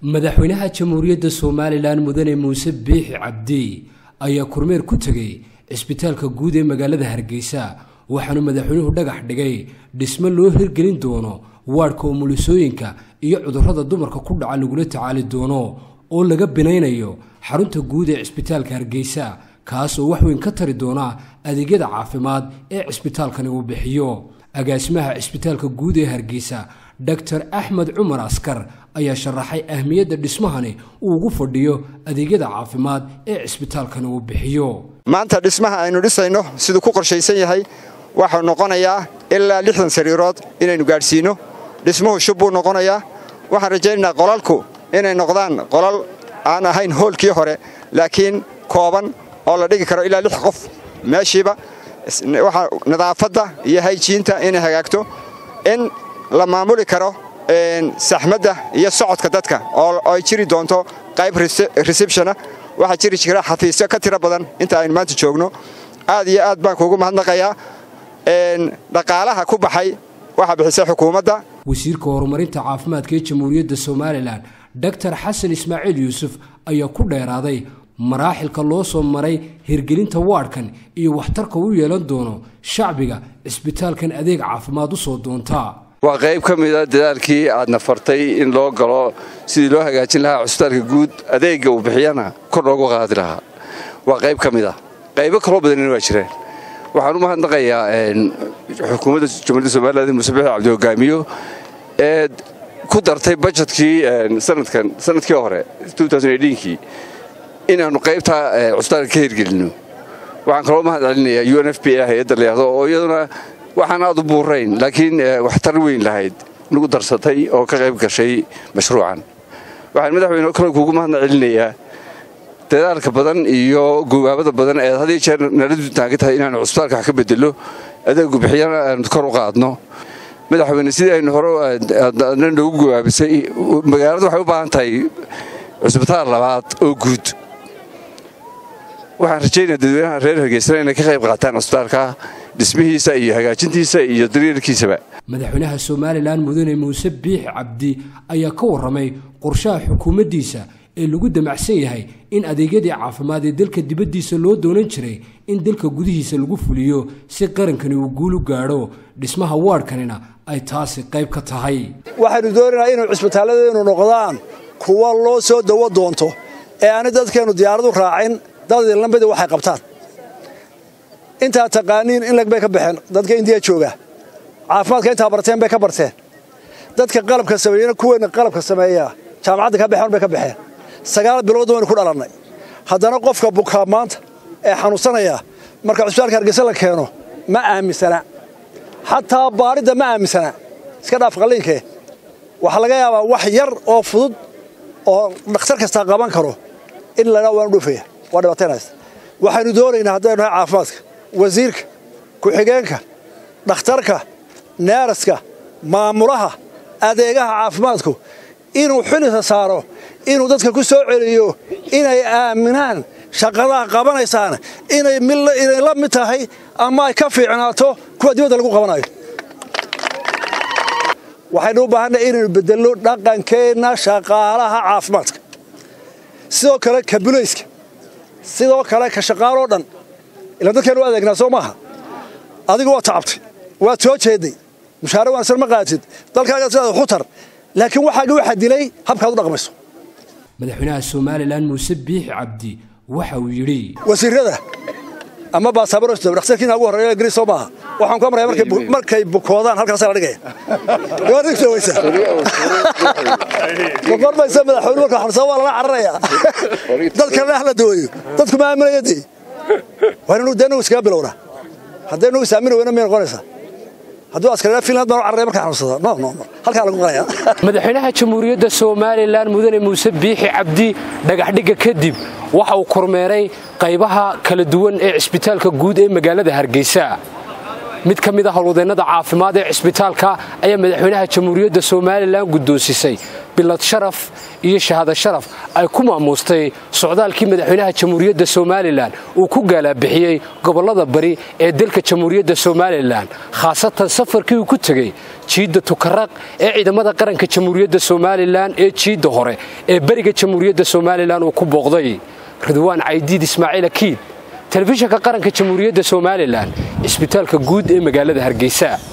madaxweynaha jamhuuriyadda somalilan mudane muuse biixi cabdi ayaa kormeer ku tegey cisbitaalka guud ee magaalada hargeysa waxaanu madaxweynuhu dhagax dhigay dhismo loo hirgelin doono waadhka umulisooyinka iyo cudurrada dumarka ku dhaca lagula tacaali doono oo laga binaynayo xarunta guud ee cisbitaalka hargeysa kaas oo wax weyn ka tari doona adeegyada caafimaad ee cisbitaalkani uu bixiyo agaasimaha cisbitaalka guud ee hargeysa doctor axmed cumar askar ayaa sharaxay ahmiyadda dhismahani uu ugu fadhiyo adeegyada caafimaad ee cisbitaalkani uu bixiyo maanta dhismaha aynu dhisayno siduu ku qorshaysan yahay waxau noqonayaa ilaa lixdan sariirood inaynu gaadhsiinno dhismuhu shub buu noqonayaa waxaan rajaynaynaa qolalku inay noqdaan qolal aan ahayn hoolkii hore laakiin kooban oo la dhigi karo ilaa lix qof meeshiiba nadaafadda iyo hayjiinta inay hagaagto in la maamuli karo saxmadda iyo socodka dadka oo ay jiri doonto qayb receptiona waxaa jiri jira xafiisyo ka tiro badan inta aynu maanta joogno aad iyo aad baan kuugu mahadnaqayaa dhaqaalaha ku baxay waxaa bixisay xukuumadda wasiirka horumarinta caafimaadka ee jamhuuriyadda somalilan doctor xasan ismaaciil yuusuf ayaa ku dheeraaday maraaxilka loo soo maray hirgelinta waadhkan iyo waxtarka u yeelan doono shacbiga cisbitaalkan adeeg caafimaad u soo doontaa waa qayb ka mida dadaalkii aadna fartay in loo galo sidii loo hagaajin lahaa cusbitaalka guud adeegga uu bixiyana kor loogu qaadi lahaa waa qayb ka mid ah qaybo kaloo badanina waa jireen waxaan u mahadnaqayaa xukuumadda jamhuuiyadda somalilan muuse bixi cabdi hogaamiyo ee ku dartay bajetkii sanadkan sanadkii hore kii inaannu qaybtaa cusbitaalka ka hirgelinno waxaan kaloo mahad celinayaa u n f b a hay-adda layahdo oo iyaduna waxaan aad u buurayn laakiin waxtar weyn lahayd nagu darsatay oo ka qayb gashay mashruucan waxaan madaxweyne kale kuugu mahadna celinayaa dadaalka badan iyo gogaabada badan ee had iyo jeer naladu taagan tahay inaanu cusbitaalka wax ka bedelo adeegu bixiyana aanu kor u qaadno madaxweyne sidii aynu hore adna noogu gogaabisay magaaladu waxay u baahan tahay cusbitaal labaad oo guud waxaan rajaynaya dadweynaha reer hargeysana inay ka qayb qaataan cusbitaalka dhismihiisa iyo hagaajintiisa iyo daryeelkiisaba madaxweynaha somalilan mudane muuse biixi cabdi ayaa ka warramay qorshaha xukuumaddiisa ee lagu damacsan yahay in adeegyadii caafimaad ee dalka dibaddiisa loo doonan jiray in dalka gudihiisa lagu fuliyo si qarankani uu guulu gaadho dhismaha waadhkanina ay taasi qayb ka tahay waxaynu doonaynaa inuu cisbitaalladeenu noqdaan kuwa loo soo dawo doonto ee aani dadkeennu diyaaradu raacin dadii lambadii waxay qabtaan intaa taqaaniin in lag bay ka baxeen dadka indiya jooga caafimaadka intaa barteen bay ka barteen dadka qalabka sameeyena kuweenna qalabka sameeyaa jaamacadda ka baxeen bay ka baxeen sagaal bilood waynu ku dhalannay haddana qofka bukaa maanta ee xanuunsanaya marka cusbitaalka hargeysa la keeno ma aaminsana xataa baadhidda ma aaminsana iska dhaaf qalliinkee waxaa laga yaabaa wax yar oo fudud oo dhakhtar kastaa qaban karo in ladhaa waanu dhufaya waa dhibaataynaysa waxaynu doonaynaa haddaynu nahay caafimaadka wasiirka ku-xigeenka dhakhtarka neeraska maamulaha adeegaha caafimaadku inuu xilisa saaro inuu dadka ku soo celiyo inay aaminaan shaqadaha qabanaysaan inay la mid tahay ama ay ka fiicnaato kuwa dibadda lagu qabanayo waxaynu u baahannaha inaynu bedelno dhaqankeenna shaqaalaha caafimaadka sidoo kale ka bulayska sidoo kale ka shaqaaloo dhan ila dadkeenu u adeegnaa soo maaha adigu waa tacabtay waad soo jeeday mushaare wanaagsan ma qaatid dalkaaga sidaad xutar laakiin waxaagi waxaa dilay habkaad u dhaqmayso madaxweynaha somalilan muuse biixi cabdi waxa uu yidhi wasiirada ama baasabarosto dhakhtarkiina ugu horreeya ingiriis soo maaha waxaan ku amraya markay bukoodaan halkaasaa la dhigaya gaadhigtawaysa boqormaysa madaxweyne marka xabsaa waa lala cararayaa dadkana ah la dawayo dadku ma aaminaya dee waa inanu dee nagu iskaga bilowna hadday nagu isaamini weyna may noqonaysaa hadduu askariyaa finland baan u cararaya markaa xanuunsada no no halkaa lagu qalaya madaxweynaha jamhuuriyadda somalilan mudane muuse biixi cabdi dhagaxdhigga kadib waxa uu kormeeray qaybaha kala duwan ee cisbitaalka guud ee magaalada hargeysa mid ka mid a howlwadeennada caafimaad ee cisbitaalka ayaa madaxweynaha jamhuuriyadda somalilan guddoonsisay bilad sharaf iyo shahaado sharaf ay ku maamuustay socdaalkii madaxweynaha jamhuuriyadda somalilan uu ku gaalaabixiyey gobollada bari ee dalka jamhuuriyadda somalilan khaasatan safarkii uu ku tegey jiidda tukaraq ee ciidamada qaranka jamhuuriyadda somalilan ee jiidda hore ee beriga jamhuuriyadda somalilan uu ku booqday ridwaan caydiid ismaaciil akiid telefishinka qaranka jamhuuriyadda somalilan cisbitaalka guud ee magaalada hargeysa